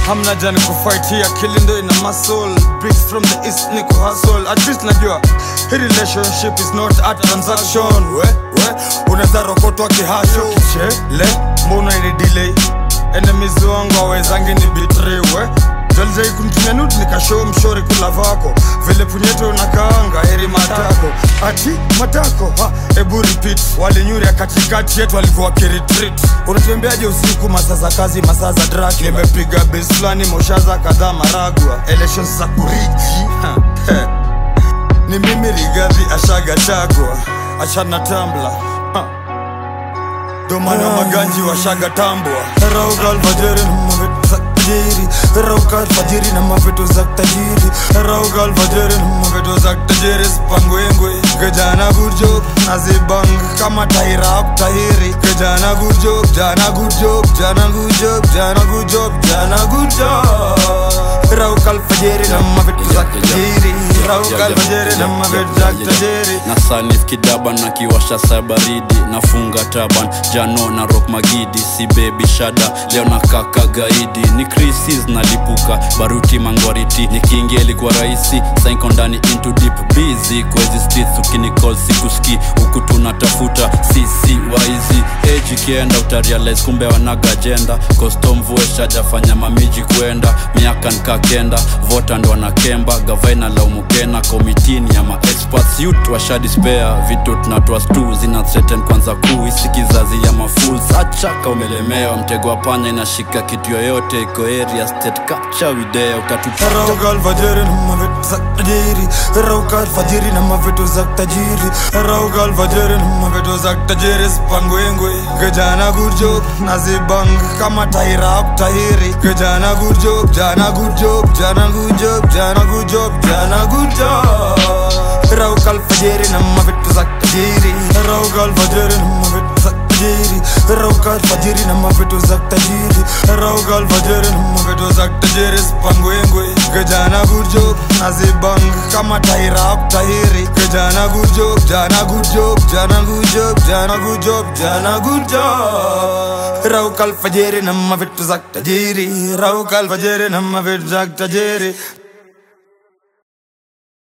hamna jani kufight hii akili ndo ina muscle bricks from the east niko hustle at least najua hii relationship is not a transaction we we unaweza rokotwa kihasho kichele mbona ini delay enemies wangu awezangi ni betray we Jalijai kunitumia nude nikashow mshori kula vako vile punyeto unakaanga heri matako ati matako ha, ebu repeat walinyuria katikati yetu walikuwa kiretreat unatembeaje usiku masaa za kazi masaa za draki nimepiga base fulani moshaza kadhaa maragwa elections za kuriji ha, he. ni mimi rigadhi ashaga chagwa achana tambla ha. domano maganji washaga tambwa rauga alfajiri na mavitu za tajiri rauga alfajiri na mavitu za tajiri rauga alfajiri na mavitu za tajiri spangwengwe kijana gujok nazibang kama taira tahiri kijana gujok jana gujok jana gujok jana gujok jana gujok rauga alfajiri na mavitu za tajiri rauga alfajiri na mavitu za tajiri na salif kidaban na kiwasha sa baridi nafunga taban jano na rock magidi si bebi shada leo na kaka gaidi ni crisis nalipuka baruti mangwariti nikiingia ilikuwa rahisi sainko ndani into deep busy kwezi streets ukinicall sikuski huku tunatafuta sisi waizi age ikienda utarealize kumbe wanaga agenda kostomvue shajafanya mamiji kwenda miaka nkakenda vota ndo wanakemba gavaina laumukena komitini ya maexperts youth washadispea vitu tunatoa stu zina threaten kwanza kuu isi kizazi ya mafools achaka umelemewa mtego wa panya inashika kitu yoyote iko area state capture video utatupata rauka alfajiri na mavitu za tajiri rauka alfajiri na mavitu za tajiri rauka alfajiri na mavitu za tajiri spangwengwe kijana gurjok nazibang kama taira tahiri kijana gurjok jana gurjok jana gurjok jana gurjok jana gurjok rauka alfajiri na mavitu za tajiri rauka alfajiri na mavitu za tajiri rauka alfajiri na mavitu za tajiri rauka alfajiri na mavitu za tajiri spangwengwe kijana gurjok nazibang kama taira tahiri kijana gurjok jana gurjok jana gurjok jana gurjok jana gurjok rauka alfajiri na mavitu za tajiri rauka alfajiri na mavitu za tajiri